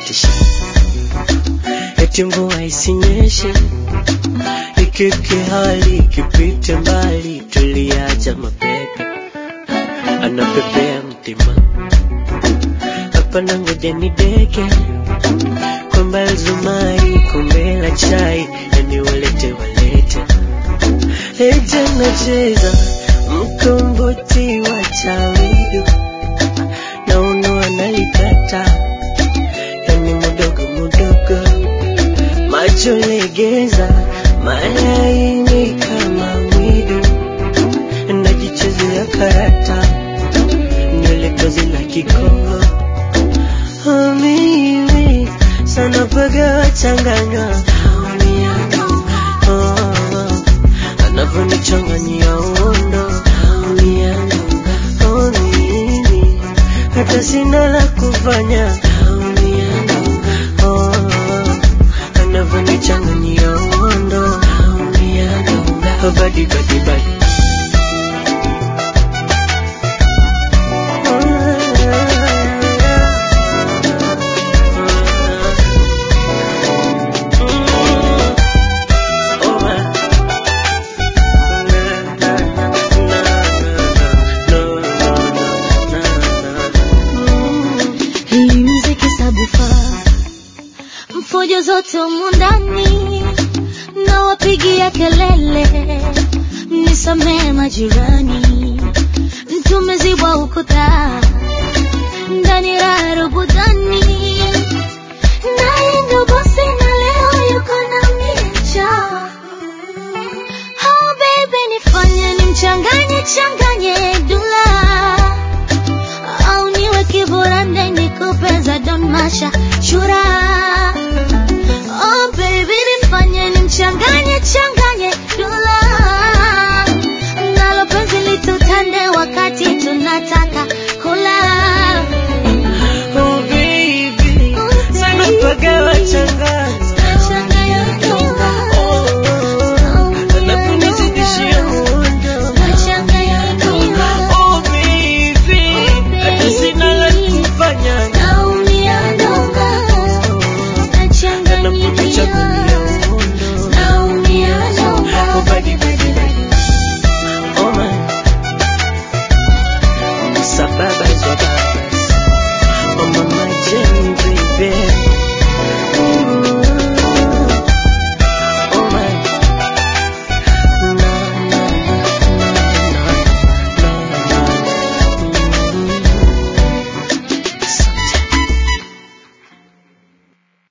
anatisha, eti mvua isinyeshe, ikike hali ikipite mbali, tuliacha mapepe, anapepea mtima hapa na ngoja nideke kwamba Zumari kombe la chai yani walete walete Eje nacheza mkomboti wa chawidu na uno analikata yani mudogo mudogo macho legeza malaini kama mwidu najichezea karata nywele tozi la kikongo Oh, mimi sana paga changanywa Oh, anavyonichanganyia uondo Oh, mimi hata sina la